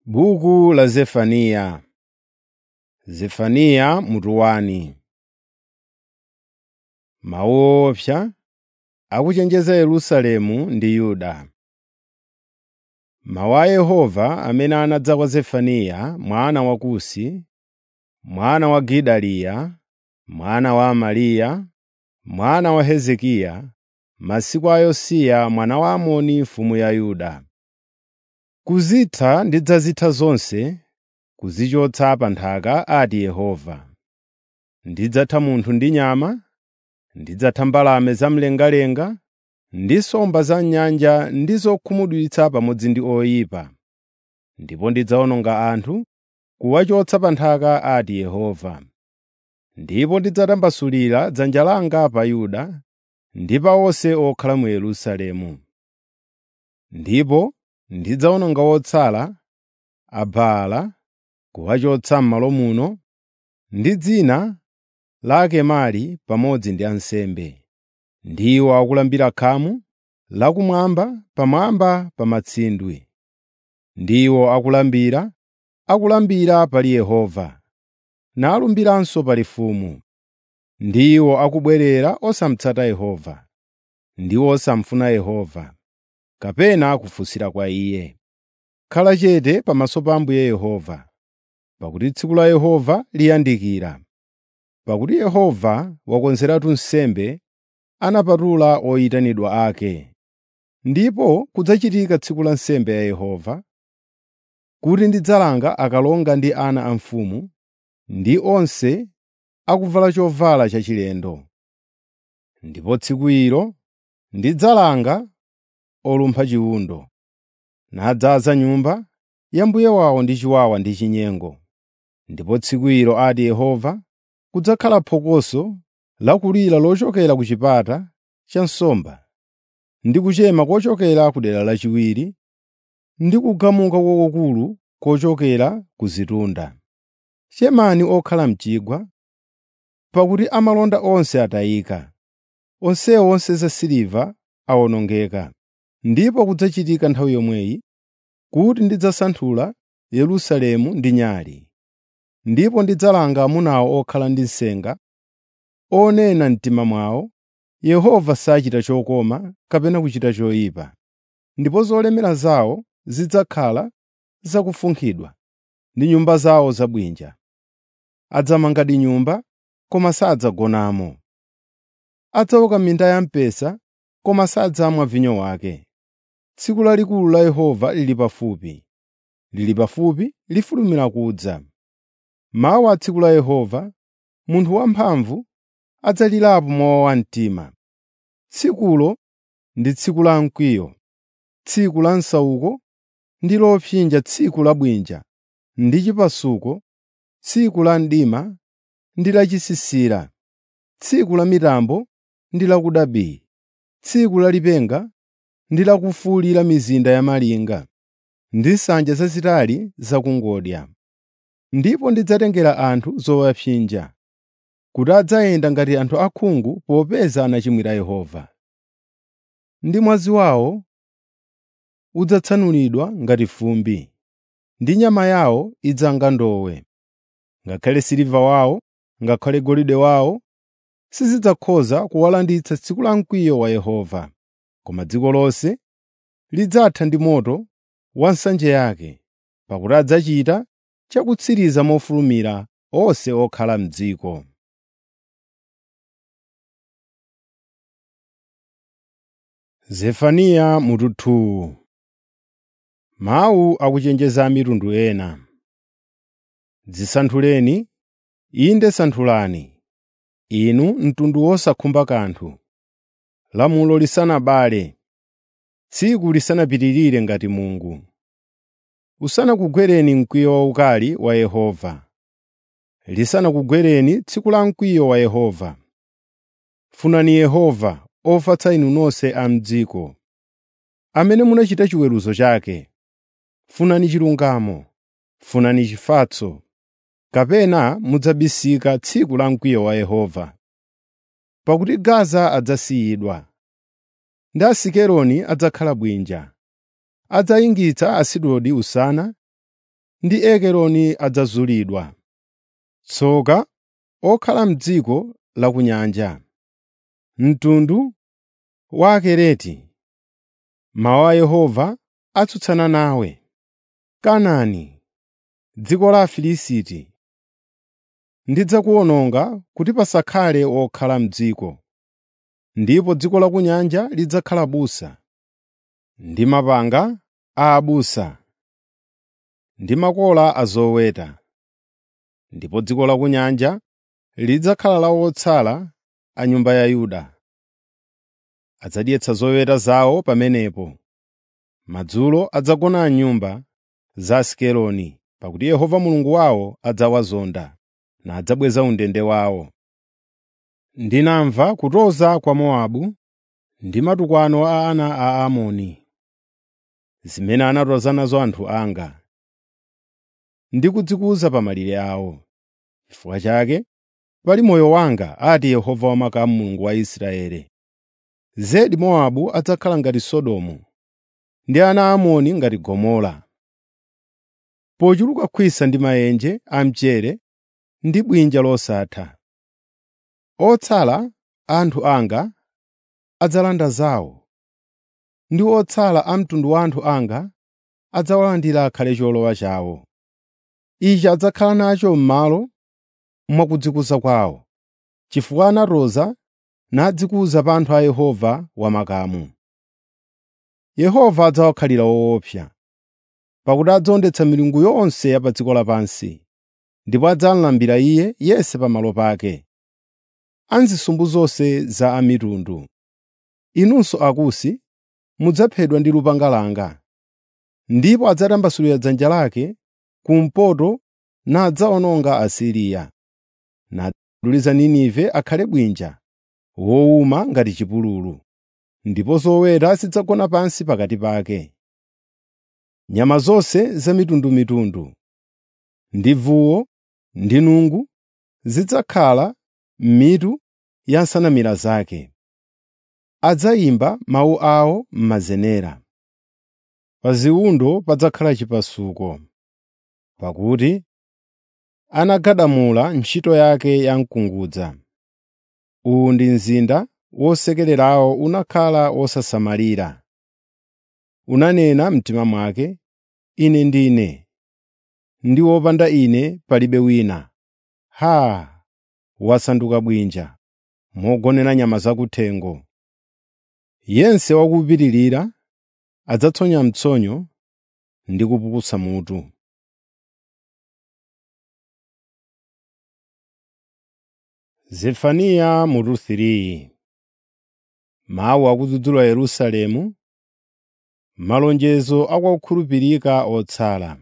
Buku la Zefaniya Zefaniya mutu wani. Mawu owopsa akuchenjeza Yerusalemu ndi Yuda. Mawu a Yehova amene anadza kwa Zefaniya mwana wa Kusi, mwana wa Gedaliya, mwana wa Amariya, mwana wa Hezekiya, m'masiku a Yosiya mwana wa Amoni mfumu ya Yuda. Kuzitha ndidzazitha zonse, kuzichotsa pa nthaka, ati Yehova. Ndidzatha munthu ndi nyama, ndidzatha mbalame zamlengalenga, ndi nsomba za m'nyanja ndi zokhumudwitsa pamodzi ndi oyipa. Ndipo ndidzawononga anthu, kuwachotsa pa nthaka, ati Yehova. Ndipo ndidzatambasulira dzanja langa pa Yuda ndi pa onse okhala mu Yerusalemu. Ndipo ndidzawononga otsala a Baala, kuwachotsa m'malo muno, ndi dzina la Akemari pamodzi ndi ansembe. Ndiwo akulambira khamu lakumwamba pamwamba pa matsindwe. Ndiwo akulambira, akulambira pali Yehova, nalumbiranso pali mfumu. Ndiwo akubwerera osamutsata Yehova, ndi osamufuna Yehova, kapena kufunsira kwa Iye. Khala chete pamaso pa Ambuye Yehova, pakuti tsiku la Yehova liyandikira. Pakuti Yehova wakonzeratu nsembe, anapatula oyitanidwa ake. Ndipo kudzachitika tsiku la nsembe ya Yehova, kuti ndidzalanga akalonga ndi ana a mfumu, ndi onse akuvala chovala chachilendo. Ndipo tsiku ilo ndidzalanga olumpha chiwundo, nadzaza nyumba ya mbuye wawo ndi chiwawa ndi chinyengo. Ndipo tsiku ilo, ati Yehova, kudzakhala phokoso lakulira lochokera ku chipata cha nsomba, ndi kuchema kochokera ku dera lachiwiri, ndi kugamuka kwakukulu kochokera ku zitunda. Chemani okhala m'chigwa, pakuti amalonda onse atayika, onsewo onse zasiliva awonongeka. Ndipo kudzachitika nthawi yomweyi kuti ndidzasanthula Yerusalemu ndi nyale, ndipo ndidzalanga amunawo okhala ndi nsenga, onena m'mtima mwawo, “Yehova sachita chokoma kapena kuchita choyipa.” Ndipo zolemera zawo zidzakhala zakufunkhidwa, ndi nyumba zawo zabwinja. Adzamangadi nyumba, koma sadzagonamo. Adzaoka minda ya mpesa, koma sadzamwa vinyo wake. Tsiku lalikulu la Yehova lili pafupi, lili pafupi lifulumira kudza. Mawu a tsiku la Yehova, munthu wamphamvu adzalirapo mowawa mtima. Tsikulo ndi tsiku la mkwiyo, tsiku la nsauko ndi lopsinja, tsiku la bwinja ndi chipasuko, tsiku la mdima ndi lachisisira, tsiku la mitambo ndi lakuda bii, tsiku la lipenga ndi lakufuwulira mizinda ya malinga, ndi nsanja zazitali zakungodya. Ndipo ndidzatengera anthu zowapsinja, kuti adzayenda ngati anthu osaona popeza anachimwira Yehova. Ndi mwazi wawo udzatsanulidwa ngati fumbi, ndi nyama yawo idzanga ndowe. Ngakhale siliva wawo, ngakhale golide wawo sizidzakhoza kuwalanditsa tsiku la mkwiyo wa Yehova. Koma dziko lonse lidzatha ndi moto wa nsanje yake, pakuti adzachita chakutsiriza mofulumira onse okhala m'dziko. Zefaniya mutu 2 Mawu akuchenjeza a mitundu ena. Dzisanthuleni, inde santhulani, inu mtundu wosakhumba kanthu. Lamulo lisanabale, tsiku lisanapitirire ngati mungu. Usanakugwereni mkwiyo waukali wa Yehova, lisanakugwereni tsiku la mkwiyo wa Yehova. Funani Yehova, ofatsa inu nonse a m'dziko, amene munachita chiweruzo chake. Funani chilungamo, funani chifatso, kapena mudzabisika tsiku la mkwiyo wa Yehova. Pakuti Gaza adzasiyidwa, ndi Asikeloni adzakhala bwinja. Adzayingitsa Asidodi usana ndi Ekeroni adzazulidwa. Tsoka okhala m'dziko la ku nyanja, mtundu wa Akereti. Mawu a Yehova atsutsana nawe. Kanaani, dziko la Afilisti. Ndidzakuwononga kuti pasakhale wokhala m'dziko, ndipo dziko la ku nyanja lidzakhala busa, ndi mapanga a abusa, ndi makola a zoweta. Ndipo dziko la ku nyanja lidzakhala la otsala a nyumba ya Yuda. Adzadyetsa zoweta zawo pamenepo. Madzulo adzagona m'nyumba za Asikeloni, pakuti Yehova Mulungu wawo adzawazonda, nadzabweza undende wawo. Ndinamva kutoza kwa Mowabu ndi matukano a ana a Amoni, zimene anatoza nazo anthu anga, ndi kudzikuza pa malire awo. Chifukwa chake, pali moyo wanga, ati Yehova Wamakamu Mulungu wa Israeli. Zedi Mowabu adzakhala ngati Sodomu, ndi ana a Amoni ngati Gomora. Pochuluka khwisa ndi maenje a mchere ndi bwinja losatha. Otsala a anthu anga adzalanda zawo, ndi otsala a mtundu wa anthu anga adzawalandira akhale cholowa chawo. Ichi adzakhala nacho m'malo mwa kudzikuza kwawo, chifukwa anatoza nadzikuza pa anthu a Yehova Wamakamu. Yehova adzawakhalira woopsa, pakuti adzawondetsa milungu yonse ya pa dziko lapansi, ndipo adzamulambira Iye yense pamalo pake, a nzisumbu zonse za a mitundu. Inunso Akusi mudzaphedwa ndi lupanga langa. Ndipo adzatambasulira dzanja lake kumpoto nadzawononga Asiriya, nadzuliza Ninive akhale bwinja wowuma ngati chipululu, ndipo zoweta zidzagona pansi pakati pake. Nyama zonse zamitundumitundu, ndi vuwo ndi nungu zidzakhala m'mitu ya nsanamira zake. Adzayimba mawu awo m'mazenera. Pa ziwundo padzakhala chipasuko, pakuti anagadamula ntchito yake ya mkungudza. Uwu ndi mzinda wosekererawo unakhala wosasamalira. Unanena m'mtima mwake, “Ine ndine, ndi wopanda ine palibe wina.” Haa! Wasanduka bwinja, mogonera nyama zakuthengo. Yense wakupitirira adzatsonya mtsonyo ndi kupukusa mutu. Zefaniya mutu 3 Mawu akudzudzula Yerusalemu, malonjezo akwakukhulupirika otsala.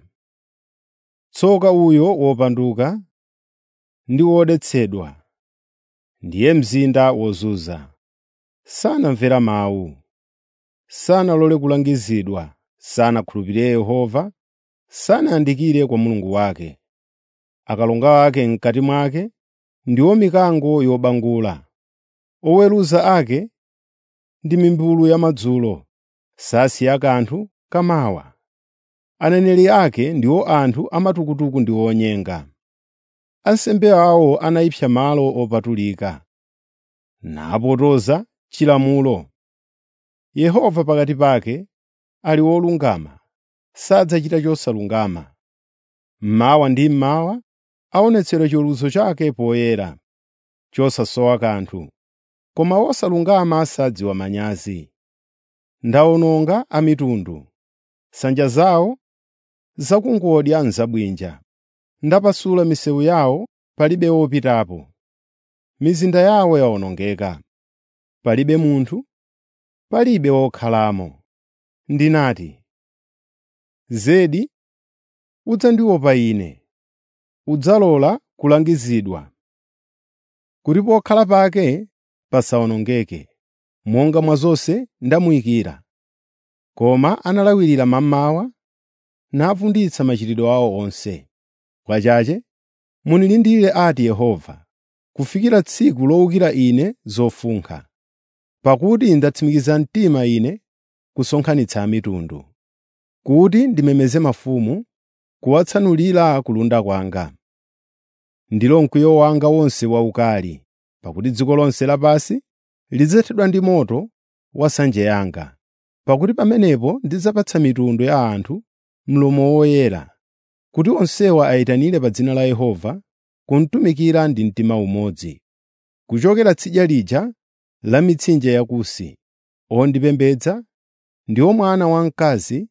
Tsoka uyo wopanduka ndi wodetsedwa, ndiye mzinda wozunza. Sanamvera mawu, sanalole kulangizidwa, sanakhulupirire Yehova, sanayandikire kwa Mulungu wake. Akalonga ake m'kati mwake ndiwo mikango yobangula. Oweruza ake ndi mimbulu yamadzulo, sasiya kanthu kamawa. Aneneri ake ndiwo anthu amatukutuku ndi onyenga. Ansembe awo anayipsa malo opatulika, napotoza chilamulo. Yehova pakati pake ali wolungama, sadzachita chosalungama. Mmawa ndi mmawa aonetsera chiweruzo chake poyera, chosasowa kanthu. Koma wosalungama sadziwa manyazi. Ndawononga a mitundu, nsanja zawo zakungodya n'zabwinja. Ndapasula misewu yawo palibe wopitapo. Mizinda yawo yawonongeka, palibe munthu, palibe wokhalamo. Ndinati, “Zedi udzandiopa Ine, udzalola kulangizidwa, kuti pokhala pake pasawonongeke, monga mwa zonse ndamuyikira.” Koma analawirira mammawa, navunditsa machitidwe awo onse. Pachache munilindire ati Yehova, kufikira tsiku lowukira Ine zofunkha. Pakuti ndatsimikiza mtima Ine kusonkhanitsa a mitundu, kuti ndimemeze mafumu, kuwatsanulira kulunda kwanga. Ndilo mkwiyo wanga wonse waukali, pakuti dziko lonse lapansi lidzathedwa ndi moto wa nsanje yanga. Pakuti pamenepo ndidzapatsa mitundu ya anthu mlomo woyera, kuti onsewa ayitanire pa dzina la Yehova, kumutumikira ndi mtima umodzi. Kuchokera tsidya lija la mitsinje ya Kusi, ondipembedza ndiwo mwana wamkazi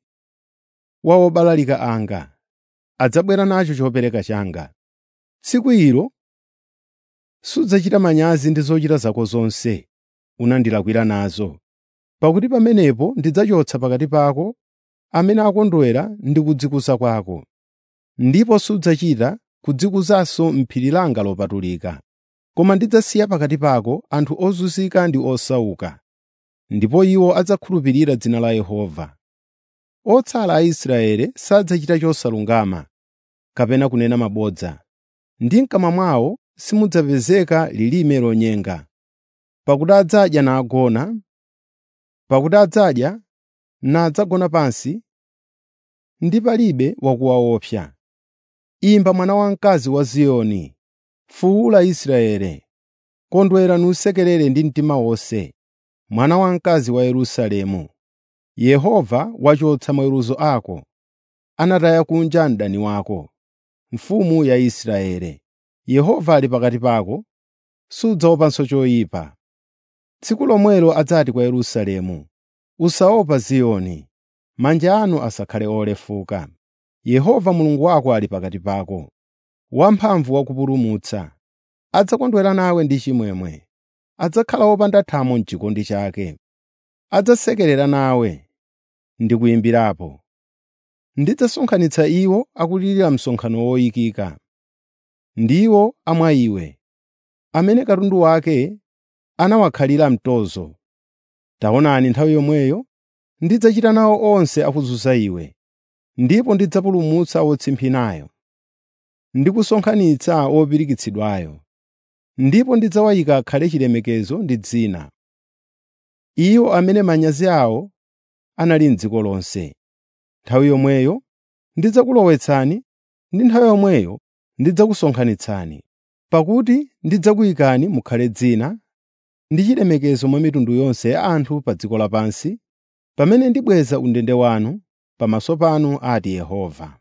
wa obalalika anga, adzabwera nacho chopereka changa. Tsiku ilo sudzachita manyazi ndi zochita zako zonse unandilakwira nazo, pakuti pamenepo ndidzachotsa pakati pako amene akondwera ndi kudzikuza kwako, ndipo sudzachita kudzikuzanso m'phiri langa lopatulika. Koma ndidzasiya pakati pako anthu ozunzika ndi osauka, ndipo iwo adzakhulupirira dzina la Yehova. Otsala a Israeli sadzachita chosalungama kapena kunena mabodza, ndi m'kamwa mwawo simudzapezeka lilime lonyenga. Pakuti adzadya nagona, pakuti adzadya nadzagona pansi, ndi palibe wakuwaopsa. Imba mwana wamkazi wa Ziyoni, fuwula Israeli, kondwera nusekerere ndi mtima wonse, mwana wamkazi wa Yerusalemu. Yehova wachotsa maweruzo ako, anataya kunja mdani wako, mfumu ya Israeli. Yehova ali pakati pako, sudzaopanso choyipa. Tsiku lomwelo adzati kwa Yerusalemu, “Usaopa Ziyoni, manja anu asakhale olefuka. Yehova Mulungu wako ali pakati pako, wamphamvu wakupulumutsa. Adzakondwera nawe ndi chimwemwe, adzakhala wopanda thamo m'chikondi chake. Adzasekerera nawe ndi kuyimbirapo. Ndidzasonkhanitsa iwo akulirira msonkhano woyikika, ndiwo a mwa iwe, amene katundu wake anawakhalira mtozo. Taonani nthawi yomweyo ndidzachita nawo onse akuzunza iwe, ndipo ndidzapulumutsa wotsimphinayo ndi kusonkhanitsa wopirikitsidwayo, ndipo ndidzawayika akhale chilemekezo ndi dzina, iwo amene manyazi awo anali m'dziko lonse. Nthawi yomweyo ndidzakulowetsani ndi nthawi yomweyo ndidzakusonkhanitsani, pakuti ndidzakuyikani mukhale dzina ndi chilemekezo mwa mitundu yonse ya anthu pa dziko lapansi, pamene ndibweza undende wanu pamaso panu ati Yehova.